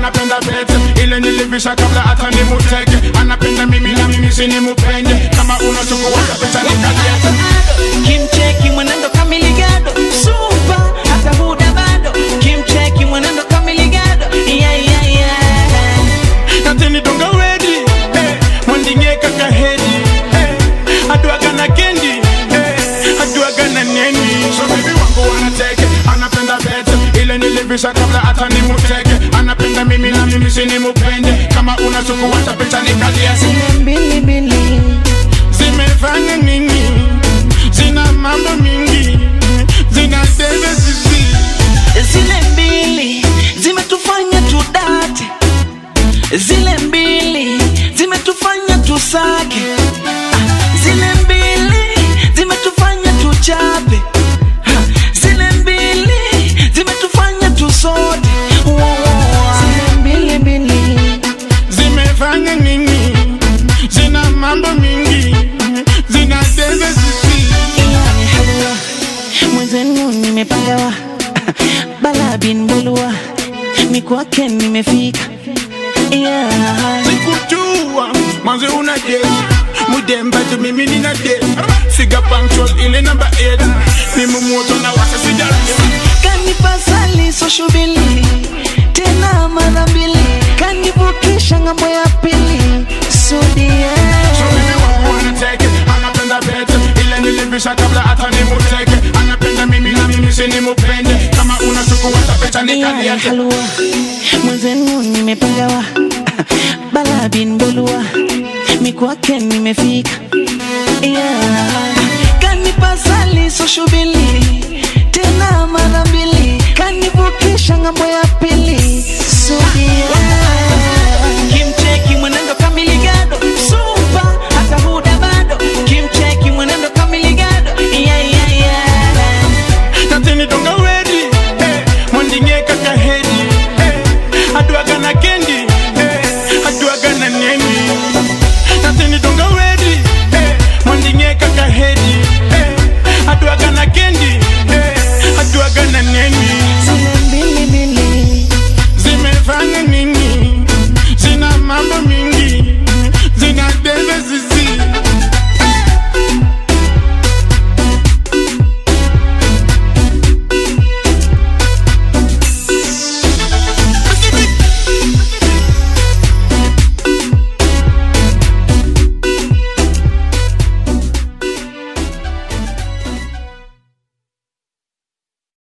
anapenda pete ile nilivisha kabla hata nimuteke anapenda mimi na mimi sinimupende kama unachukua picha nikaliete kimcheki mwenendo kamiligado supa hata huda bado kimcheki mwenendo kamiligado yeah, yeah, yeah. natini donga wedi eh, mwandinge kaka hedi eh, aduaga na kendi eh, aduaga na neni so baby wangu wanateke anapenda pete ile nilivisha kabla hata nimuteke anapenda mimi na mimi sinimupende kama unachukua picha nikaliete zile mbilimbili zimefanya nini zina mambo mingi zina tebe sisi zile mbili zimetufanya tudate zile mbili zimetufanya tusake Ah, zile mbili zimetufanya tuchape Ha, zile mbili zimetufanya tusote Wo, wo, wo. zile mbili mbili zimefanya nini zina mambo mingi zina tebe sisi yani halua mwenzenu nimepangawa bala bin bulua mikwake nimefika yeah. sikujua mwanzo una date mudemba tu mimi nina date figa punctual ile namba 8 mimi moto na wasa sijarani kanipasali soshubili tena mara mbili kanivukisha ng'ambo ya pili sudie So mimi wangu wanateke anapenda pete ile nilivisha kabla hata nimuteke anapenda mimi na mimi sinimupende kama unachukua picha yani nikaliete halua mwenzenu nimepangawa bala bin bulua mikwake nimefika yeah. kanipasali soshubili tena mara mbili kanivukisha ng'ambo ya pili sudi